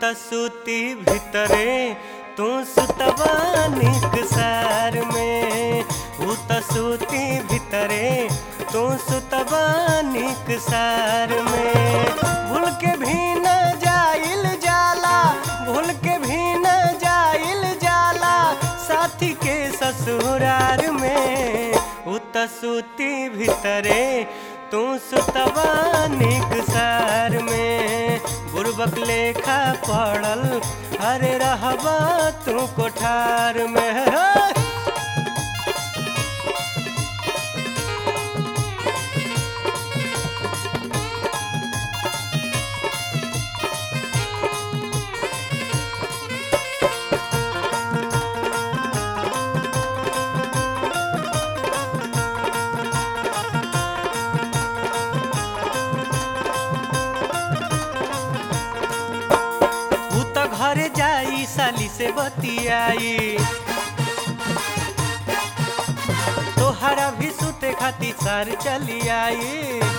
त सूती भितरे तू सुतबा निक सार में ऊ त सूती भितरे तू सुतबा निक सार में भूल के भी न जाइल जाला भूल के भी न जाइल जाला साथी के ससुरार में ऊ त सूती भितरे तू सुतबा निक सार में बुरबक लेखा पड़ल अरे रहबा तू कोठार में ऊ त घरे जाई साली से बतियाई तोहरा भी सुते खाती सार चली आई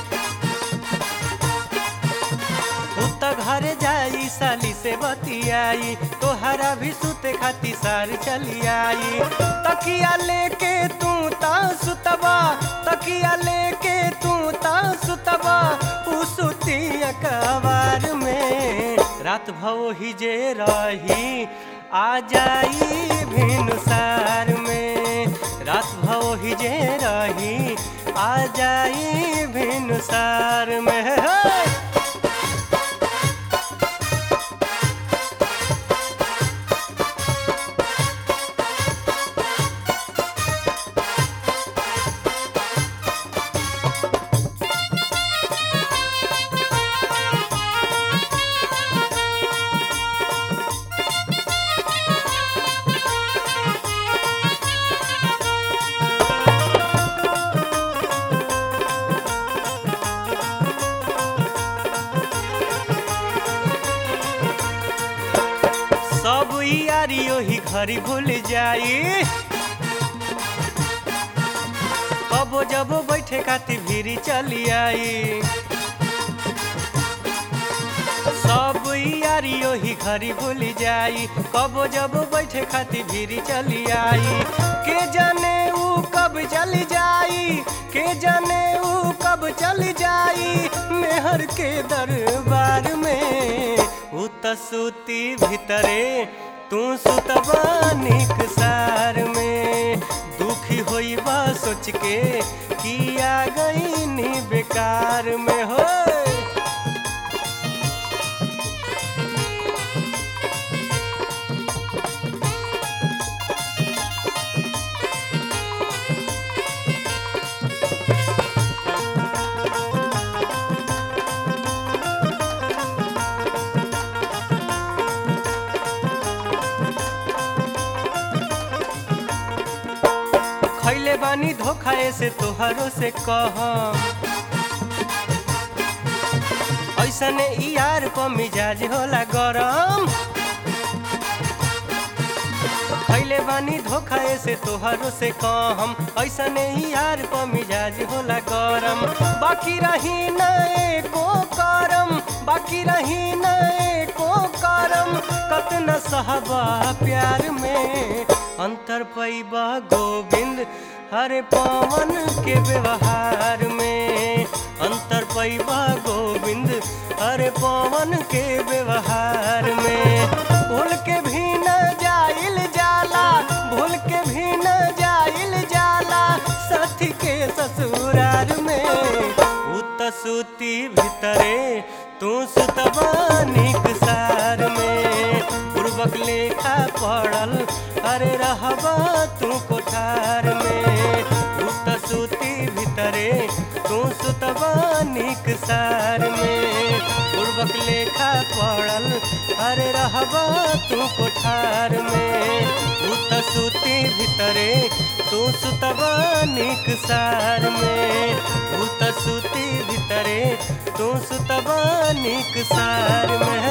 ऊ त घरे जाई साली से बतियाई तोहरा भी सुते खाती सार चली आई तकिया लेके तू ता सुतबा तकिया लेके तू ता सुतबा ऊ सुती अकबार में रात भव ही जे रही आ जाई भिनुसार में रात भव ही जे रही आ जाई भिनुसार में हे! सब यारी ओही घरी भूल जाई कबो जबो बैठे खाती भीरी चली आई सब यारी ओही घरी भूल जाई कबो जबो बैठे खाती भीरी चली आई के जाने ऊ कब चली जाई के जाने ऊ कब चली जाई मेहर के दरबार में ऊ त सूती भितरे तू सुतबा निक सार में दुखी होई बा सोच के किया गई नी बेकार में हो खैले बानी धोखा से तोहरो से कह ऐसने ई यार प मिजाज होला गरम खैले बानी धोखा से तोहरो से कहम ऐसने ही यार प मिजाज होला गरम बाकी रही न एको करम बाकी रही न एको करम कतना सहबा प्यार में अंतर पैबा गोविंद हरे पवन के व्यवहार में अंतर पैबा गोविंद हरे पवन के व्यवहार में भूल के भी न जाइल जाला भूल के भी न जाइल जाला साथी के ससुरार में उत सूती भितरे तू सुतबा निक सार में पूर्वक लेखा पड़ल अरे रहबा तू कोठार में उत सूती भितरे तू सुतबा निक सार में पूर्वक लेखा पड़ल अरे रहबा तू कोठार में उत सूती भितरे तू सुतबा निक सार में उत सूती भितरे तू सुतबा निक सार में